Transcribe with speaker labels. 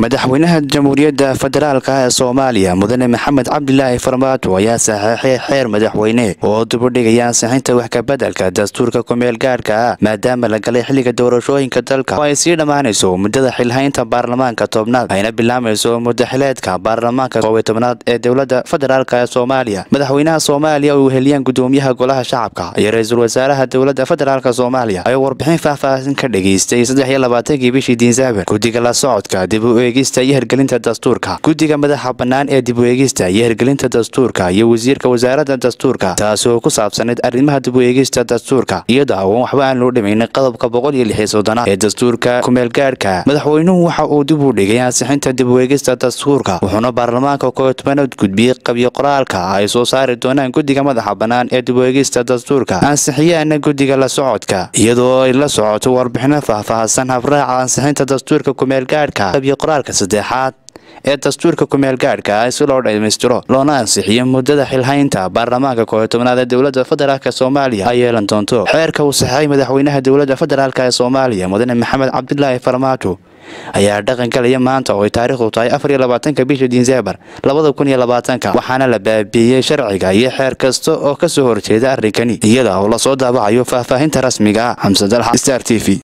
Speaker 1: madaxweynaha jamhuuriyadda federaalka ee soomaaliya mudane maxamed cabdilaahi farmaajo ayaa saxeexay xeer madaxweyne oo dubudhigaya ansixinta wax kabeddelka dastuurka kumeel gaadhka ah maadaama la galay xilliga doorashooyinka dalka oo ay sii dhammaanayso muddada xilhaynta baarlamaanka tobnaad ayna bilaamayso muddaxileedka baarlamaanka koobiy tobnaad ee dowladda federaalk ee soomaaliya madaxweynaha soomaaliya oo heliyaan gudoomiyaha golaha shacabka iyo ra-iisul wasaaraha dowladda federaalk soomaaliya ayaa warbixin faahfaahin ka dhageystay saddex iyo labaatankii bishii dinsaabar guddiga la socodka dib u eegista iyo hirgelinta dastuurka guddiga madaxa bannaan ee dib u eegista iyo hirgelinta dastuurka iyo wasiirka wasaaradda dastuurka taasi oo ku saabsanayd arrimaha dib u eegista dastuurka iyada oo waxba aan loo dhimaynin qodobka boqol iyo lix iyo soddonaad ee dastuurka kumeelgaadhka madaxweynuhu waxa uu dib u dhigay ansixinta dib u eegista dastuurka wuxuuna baarlamaanka koobiy tobanaad gudbiyey qabyo qoraalka ay soo saari doonaan guddiga madaxa bannaan ee dib u eegista dastuurka ansixiyaana guddiga la socodka iyadoo ay la socoto warbixino faahfaahsan habraaca ansixinta dastuurka kumeelgaadhka qabyo qoraalka saddexaad ee dastuurka kumeel gaadhka ah si loo dhammaystiro loona ansixiyo muddada xilhaynta baarlamaanka koobiy tobnaad ee dowladda federaalk soomaaliya ay yeelan doonto xeerka uu saxeexay madaxweynaha dowladda federaalk ee soomaaliya mudane maxamed cabdilaahi farmaajo ayaa dhaqan galaya maanta oo ay taariikhdu tahay afar iyo labaatanka bisha disembar labada kun iyo labaatanka waxaana la baabiiyey sharciga iyo xeer kasta oo kasoo horjeeda arrinkani iyada oo lasoo daabacayo faahfaahinta rasmiga ah xamse dalxa star t v